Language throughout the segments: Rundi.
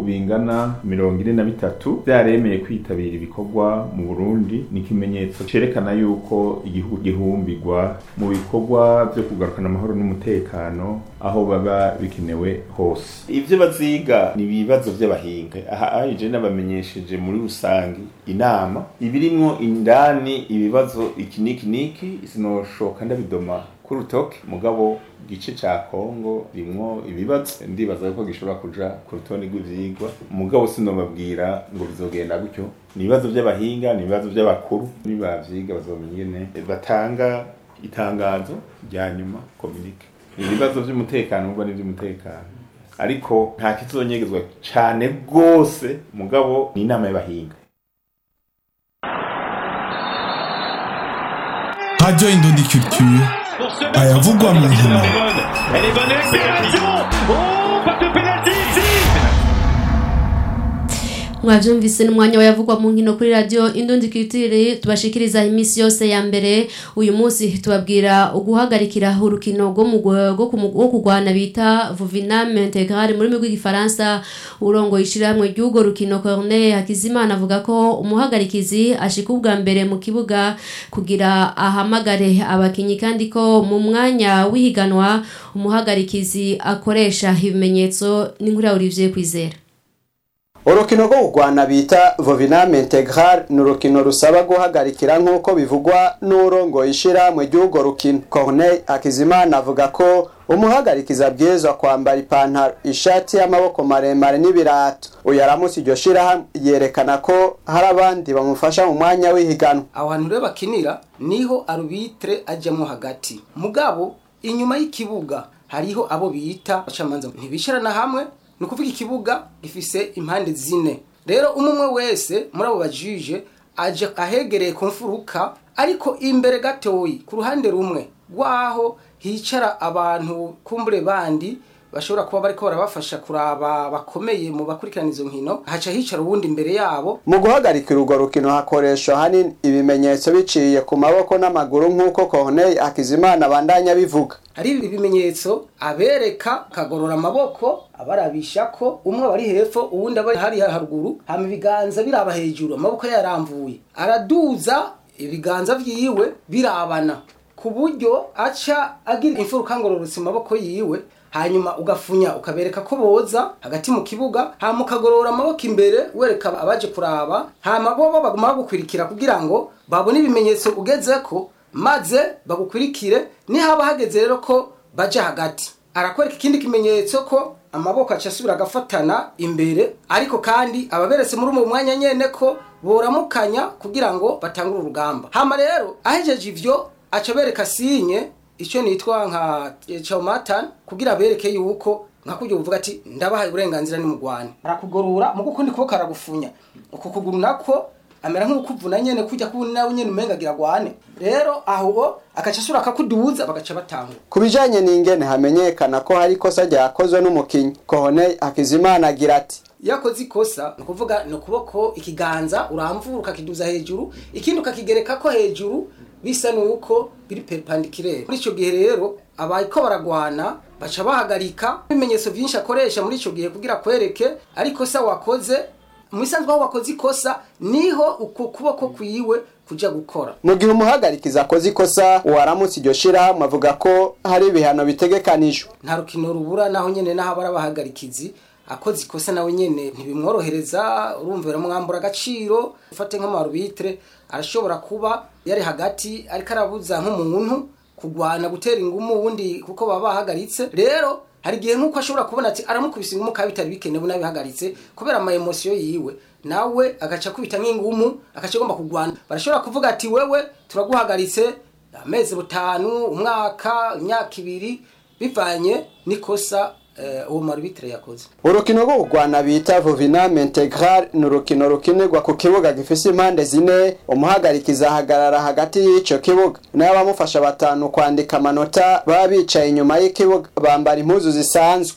bingana mirongo ine na bitatu vyaremeye kwitabira ibikorwa mu burundi ni ikimenyetso cerekana yuko igihugu gihumbirwa mu bikorwa vyo kugarukana amahoro n'umutekano aho baba bikenewe hose ivyo baziga ni ibibazo vy'abahinga aha aje nabamenyesheje muri rusange inama ibirimwo indani ibibazo iki niki niki sinoshoka ndabidoma ku rutoke mugabo gice ca Kongo rimwo ibibazo ndibaza ko gishobora kuja ku rutonde rw'ivyigwa mugabo sinobabwira ngo bizogenda gutyo ni ibibazo vy'abahinga ni ibibazo vy'abakuru nibavyiga bazomenya ingene batanga itangazo rya nyuma communique ibibazo vy'umutekano ubwo ni vy'umutekano ariko nta kizonyegezwa cane rwose mugabo ni inama y'abahinga Radio Indondi Culture ayavugwa mu nkino Elle est bonne accélération Oh, pas de pénalty ici mwavyumvise n'umwanya wayavugwa mu nkino kuri radio indundi kitiri tubashikiriza iminsi yose ya mbere uyu munsi tubabwira uguhagarikira urukino rwo mu rwo ku- rwo kurwana bita Vuvinam Integral muri rurimi rw'igifaransa urongo ishirahamwe ry'urwo rukino Corneille Hakizimana avuga ko umuhagarikizi ashika ubwa mbere mu kibuga kugira ahamagare abakinyi kandi ko mu mwanya w'ihiganwa umuhagarikizi akoresha ibimenyetso n'inkuru ya Olivier Kwizera urukino rwo kurwana bita voviname integral ni urukino rusaba guhagarikira nk'uko bivugwa n'urongoye ishirahamwe ry'urwo rukino corneille akizimana avuga ko umuhagarikiza abwirizwa kwambara ipantaro ishati y'amaboko maremare n'ibirato uyu aramutse iryo shirahamwe yerekana ko hari abandi bamufasha mu mwanya w'ihiganwa aho hantu rero bakinira niho arubitire ajyamo hagati mugabo inyuma y'ikibuga hariho abo bita abacamanza ntibicarana hamwe ni ukuvuga ikibuga gifise impande zine rero umwe umwe wese muri abo bajije aje ahegereye ku mfuruka ariko imbere gatoyi ku ruhande rumwe rwaho hicara abantu kumbure bandi bashobora kuba bariko barabafasha kuraba bakomeye mu bakurikirana izo nkino haca hicara uwundi imbere yabo mu guhagarikira urwo rukino hakoreshwa hanini ibimenyetso biciye ku maboko n'amaguru nk'uko corneille akizimana abandanya bivuga hari ibimenyetso abereka akagorora amaboko abarabisha ko umwe aba ari hepfo uwundi aba hari haruguru hama ibiganza biraba hejuru amaboko yaramvuye araduza ibiganza vyiwe birabana ku buryo aca agira imfuruka ngororotse mu maboko yiwe hanyuma ugafunya ukabereka ko boza hagati mu kibuga hama ukagorora amaboko imbere wereka abaje kuraba hama bo baguma bagukwirikira kugira ngo babone ibimenyetso ugezeko maze bagukurikire nihaba hageze rero ko baja hagati arakwereka ikindi kimenyetso ko amaboko aca asubira agafatana imbere ariko kandi ababeretse muri uwo mwanya nyene ko boramukanya kugira ngo batangure urugamba hama rero ahejeje ivyo aca bereka sinye icyo nitwa nka chaumatан kugira bereke yuko nka kuryo uvuga ati ndabahaye uburenganzira ni mugwane arakugorora mu kukundi kuboko aragufunya uku kuguru nako amera nk'ukuvuna nyene kujya kubona nawe nyene umenga agira gwane rero aho akaca asura akakuduza bagaca batangura ku bijanye n'ingene hamenyekana ko hari ikosa ryakozwe n'umukinyi corneille akizimana agira ati iyo akoze ikosa ni ukuvuga ni ukuboko ikiganza uramvura ukakiduza hejuru ikindi ukakigereka ko hejuru bisa nuko biri perpendiculaire muri icyo gihe rero abariko baragwana baca bahagarika ibimenyetso byinshi akoresha muri icyo gihe kugira kwereke ariko se wakoze mu bisanzwe aho wakoze ikosa niho uko kuboko kwiwe kuja gukora mu gihe umuhagarikiza akoze ikosa uwaramutse iryo shirahamwe avuga ko hari ibihano bitegekanijwe nta rukino rubura naho nyene naho abari abahagarikizi akoze ikosa nawe nyene ntibimworohereza urumva biramwambura agaciro ufate nk'amarubitre arashobora kuba yari hagati ariko arabuza nk'umuntu kugwana gutera ingumu ubundi kuko baba bahagaritse rero hari igihe nk'uko ashobora kubona ati aramukubise ingumu kandi bitari bikenewe n'abihagaritse kubera ama emosiyo yiwe nawe agaca akubita nk'ingumu agaca agomba kugwana barashobora kuvuga ati wewe turaguhagaritse amezi butanu umwaka imyaka ibiri bivanye n'ikosa eh, uwo marubitire yakoze urukino rwo kurwana bita voviname integral ni urukino rukinirwa ku kibuga gifise impande zine umuhagarikiza ahagarara hagati y'ico kibuga nayo abamufasha batanu kwandika amanota baba bicaye inyuma y'ikibuga bambara impuzu zisanzwe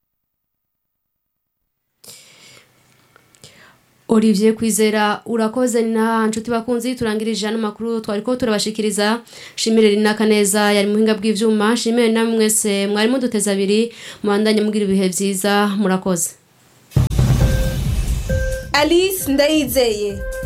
Olivier Kwizera urakoze na nshuti bakunzi turangirije ano makuru twariko turabashikiriza shimire rinaka neza yari muhinga bw'ivyuma shimire namwe mwese mwari muduteza abiri mubandanye mugira ibihe vyiza murakoze alice ndayizeye